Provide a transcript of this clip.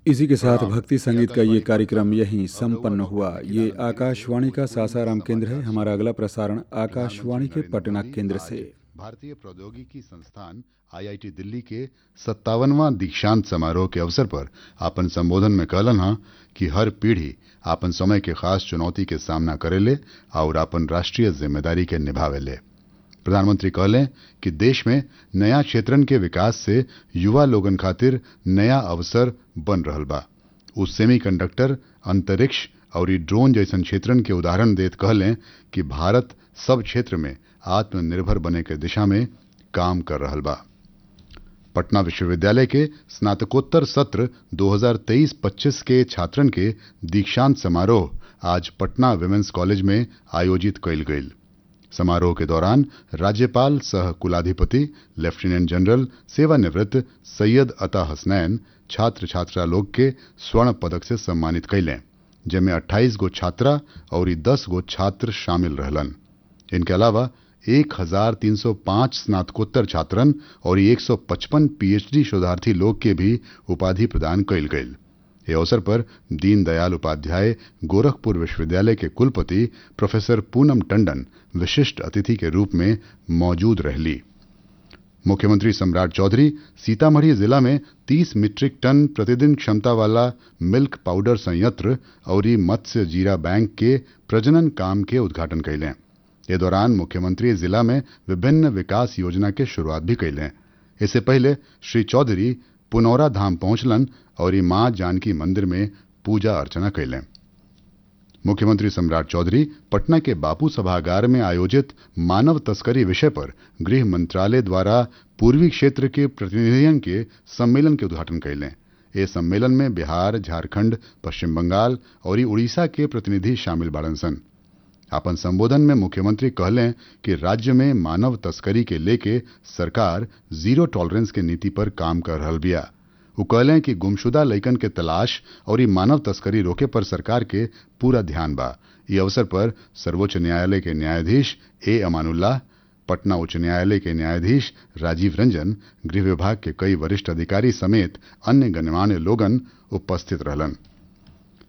इसी के साथ भक्ति संगीत का ये कार्यक्रम यहीं संपन्न हुआ ये आकाशवाणी का सासाराम केंद्र है हमारा अगला प्रसारण आकाशवाणी के पटना केंद्र से भारतीय प्रौद्योगिकी संस्थान आईआईटी दिल्ली के सत्तावनवा दीक्षांत समारोह के अवसर पर आपन संबोधन में कहलन हा कि हर पीढ़ी आपन समय के खास चुनौती के सामना करेले और आपन राष्ट्रीय जिम्मेदारी के निभावेले प्रधानमंत्री कहले कि देश में नया क्षेत्रन के विकास से युवा लोगन खातिर नया अवसर बन रहल बा उ सेमीकंडक्टर अंतरिक्ष और ई ड्रोन जैसन क्षेत्रन के उदाहरण देत कहले कि भारत सब क्षेत्र में आत्मनिर्भर बने के दिशा में काम कर रहल बा पटना विश्वविद्यालय के स्नातकोत्तर सत्र 2023-25 के छात्रन के दीक्षांत समारोह आज पटना विमेंस कॉलेज में आयोजित कयल गईल समारोह के दौरान राज्यपाल सह कुलाधिपति लेफ्टिनेंट जनरल सेवानिवृत्त सैयद अता हसनैन छात्र छात्रा लोग के स्वर्ण पदक से सम्मानित कैलें जिनमें 28 गो छात्रा और 10 गो छात्र शामिल रहलन इनके अलावा 1305 स्नातकोत्तर छात्रन और 155 पीएचडी शोधार्थी लोग के भी उपाधि प्रदान कैल गई ये अवसर पर दीनदयाल उपाध्याय गोरखपुर विश्वविद्यालय के कुलपति प्रोफेसर पूनम टंडन विशिष्ट अतिथि के रूप में मौजूद रहली मुख्यमंत्री सम्राट चौधरी सीतामढ़ी जिला में 30 मीट्रिक टन प्रतिदिन क्षमता वाला मिल्क पाउडर संयंत्र और मत्स्य जीरा बैंक के प्रजनन काम के उद्घाटन कैलें ये दौरान मुख्यमंत्री जिला में विभिन्न विकास योजना के शुरुआत भी कैलें इससे पहले श्री चौधरी पुनौरा धाम पहुंचलन और मां जानकी मंदिर में पूजा अर्चना कैलें मुख्यमंत्री सम्राट चौधरी पटना के बापू सभागार में आयोजित मानव तस्करी विषय पर गृह मंत्रालय द्वारा पूर्वी क्षेत्र के प्रतिनिधियों के सम्मेलन के उद्घाटन कैलें ये सम्मेलन में बिहार झारखंड पश्चिम बंगाल और उड़ीसा के प्रतिनिधि शामिल बाड़न सन अपन संबोधन में मुख्यमंत्री कहलें कि राज्य में मानव तस्करी के लेके सरकार जीरो टॉलरेंस के नीति पर काम कर रहल बिया वो कहलें कि गुमशुदा लइकन के तलाश और ई मानव तस्करी रोके पर सरकार के पूरा ध्यान बा ये अवसर पर सर्वोच्च न्यायालय के न्यायाधीश ए अमानुल्लाह पटना उच्च न्यायालय के न्यायाधीश राजीव रंजन गृह विभाग के कई वरिष्ठ अधिकारी समेत अन्य गणमान्य लोगन उपस्थित रहलन